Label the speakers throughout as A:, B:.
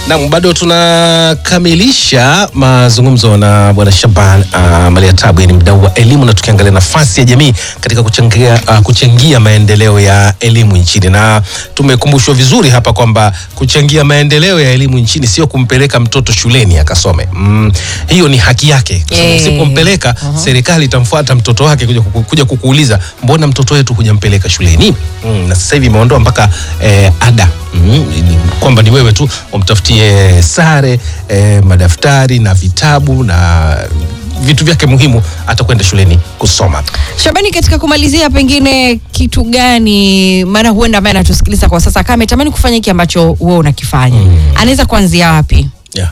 A: Naam, bado tunakamilisha mazungumzo na bwana Shaban uh, Maliatabu, ni mdau wa elimu, na tukiangalia nafasi ya jamii katika kuchangia, uh, kuchangia maendeleo ya elimu nchini, na tumekumbushwa vizuri hapa kwamba kuchangia maendeleo ya elimu nchini sio kumpeleka mtoto shuleni akasome. Mm, hiyo ni haki yake, kwa sababu
B: Eh.
A: usipompeleka serikali itamfuata mtoto wake kuja, kuku, kuja kukuuliza mbona mtoto wetu hujampeleka shuleni. Mm, na sasa hivi imeondoa mpaka eh, ada mm, ni- kwamba ni wewe tu umtafutie sare eh, madaftari na vitabu na vitu vyake muhimu hata kwenda shuleni kusoma.
B: Shabani, katika kumalizia, pengine kitu gani, maana huenda ambaye anatusikiliza kwa sasa kama ametamani kufanya hiki ambacho wewe unakifanya anaweza kuanzia wapi?
A: Yeah.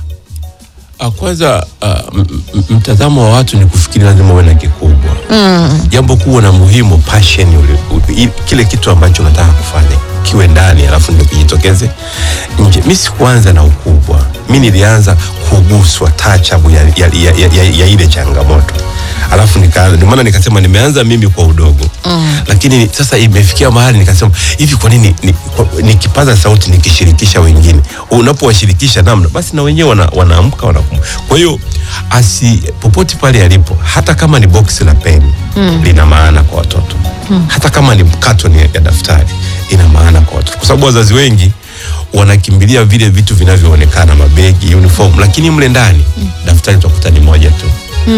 C: Ah, Kwanza ah, m- m- mtazamo wa watu ni kufikiri lazima uwe na kikubwa. Jambo kubwa na muhimu passion, ule- u- i- kile kitu ambacho unataka kufanya kiwe ndani, alafu ndio kijitokeze nje. Mi sikuanza na ukubwa, mi nilianza kuguswa tachabu ya, ya, ya, ya, ya, ya ile changamoto alafu nikaanza, ndio maana nikasema nimeanza mimi kwa udogo lakini sasa imefikia mahali nikasema hivi, kwa nini ni- kwa- nikipaza sauti nikishirikisha wengine, unapowashirikisha namna basi na wenyewe wana, wanaamka wanakumbuka. Kwa hiyo asi popote pale alipo, hata kama ni boksi la peni lina maana kwa watoto hata kama ni katoni ya daftari ina maana kwa watoto, kwa sababu wazazi wengi wanakimbilia vile vitu vinavyoonekana, mabegi, uniform, lakini mle ndani daftari utakuta ni moja tu.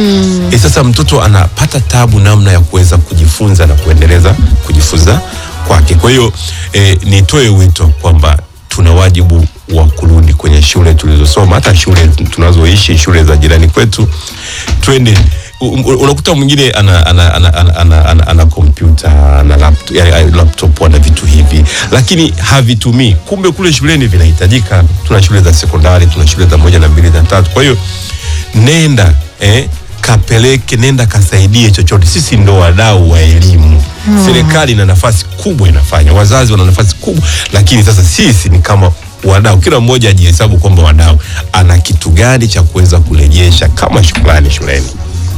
C: E, sasa mtoto anapata tabu namna ya kuweza kujifunza na kuendeleza kujifunza kwake. Kwa hiyo e, nitoe wito kwamba tuna wajibu wa kurudi kwenye shule tulizosoma, hata shule tunazoishi, shule za jirani kwetu, twende. u- u- Unakuta mwingine ana ana ana ana, ana, ana, ana kompyuta ana laptop, ya, laptop ana vitu hivi, lakini havitumii. Kumbe kule shuleni vinahitajika. Tuna shule za sekondari, tuna shule za moja na mbili na tatu. Kwa hiyo nenda eh, kapeleke, nenda kasaidie chochote. Sisi ndo wadau wa elimu. Serikali ina nafasi kubwa inafanya, wazazi wana nafasi kubwa, lakini sasa sisi ni kama wadau, kila mmoja ajihesabu kwamba wadau ana kitu gani cha kuweza kurejesha kama shukrani shuleni.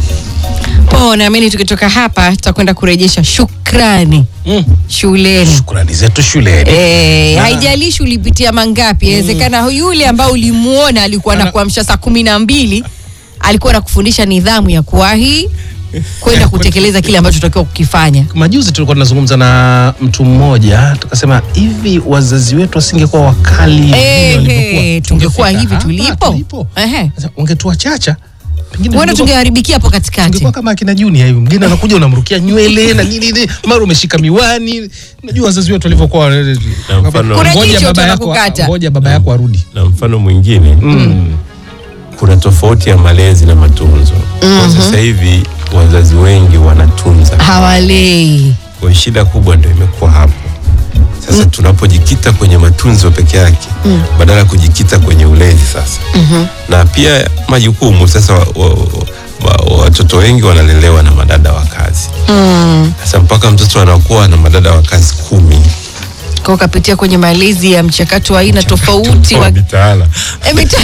B: Po, naamini tukitoka hapa tutakwenda kurejesha shukrani
A: Mm.
B: shuleni.
A: Shukrani zetu shuleni.
B: Eh,
A: Na-
B: haijalishi ulipitia mangapi, inawezekana yule ambao ulimuona alikuwa
A: Ana-
B: anakuamsha saa kumi na mbili alikuwa anakufundisha nidhamu ya kuwahi kwenda kutekeleza kile ambacho tunatakiwa kukifanya.
A: Majuzi tulikuwa tunazungumza na mtu mmoja tukasema, hivi wazazi wetu wasingekuwa wakali vile
B: Eh,
A: walivyokuwa,
B: eh, tungekuwa
A: tungefika
B: hivi
A: hapa
B: tulipo. Ehe.
A: Sasa Ungetuachacha pengine
B: Huenda
A: tungekuwa-
B: tungeharibikia hapo katikati.
A: tungekuwa kama akina Junior hivi, mgeni anakuja unamrukia nywele na nini nini, mara umeshika miwani. Unajua wazazi wetu walivyokuwa,
C: Na mfano-
B: Kuna
A: ngoja
B: jicho
A: baba yako,
B: tunakukata.
A: ngoja baba yako arudi.
C: na mfano mwingine kuna tofauti ya malezi na matunzo. Kwa sasa hivi wazazi wengi wanatunza
B: Hawalei.
C: Kwa hiyo shida kubwa ndio imekuwa hapo. Sasa tunapojikita kwenye matunzo peke yake badala ya kujikita kwenye ulezi sasa na pia majukumu sasa, wa- wa- wa- watoto wengi wanalelewa na madada wa kazi sasa mpaka mtoto anakuwa na madada wa kazi kumi
B: Kwa ukapitia kwenye malezi ya mchakato wa aina tofauti wa
C: wa mitaala
B: Eh, mita-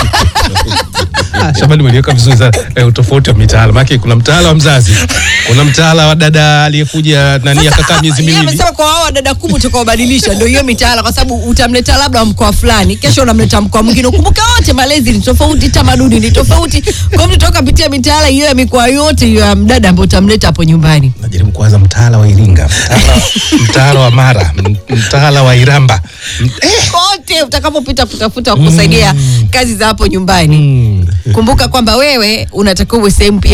A: Ah, Shabani umeliweka vizuri sana eh, utofauti wa mitaala. Maana kuna mtaala wa mzazi, kuna mtaala wa dada aliyekuja nani akakaa miezi
B: Yeye
A: miwili.
B: amesema kwa hao wadada kubwa utakaobadilisha ndio hiyo mitaala, kwa sababu utamleta labda wa mkoa fulani, kesho unamleta mkoa mwingine. Ukumbuke wote malezi ni tofauti, tamaduni ni tofauti. Kwa hiyo mtoto kapitia mitaala hiyo ya mikoa yote hiyo ya mdada ambao utamleta hapo nyumbani.
A: Najaribu kuanza mtaala wa Iringa, mtaala, mtaala wa Mara, m- mtaala wa Iramba. M- Eh,
B: Kote utakapopita kutafuta kusaidia kazi za hapo nyumbani.
A: mm.
B: Kumbuka kwamba wewe unatakiwa uwe sehemu pia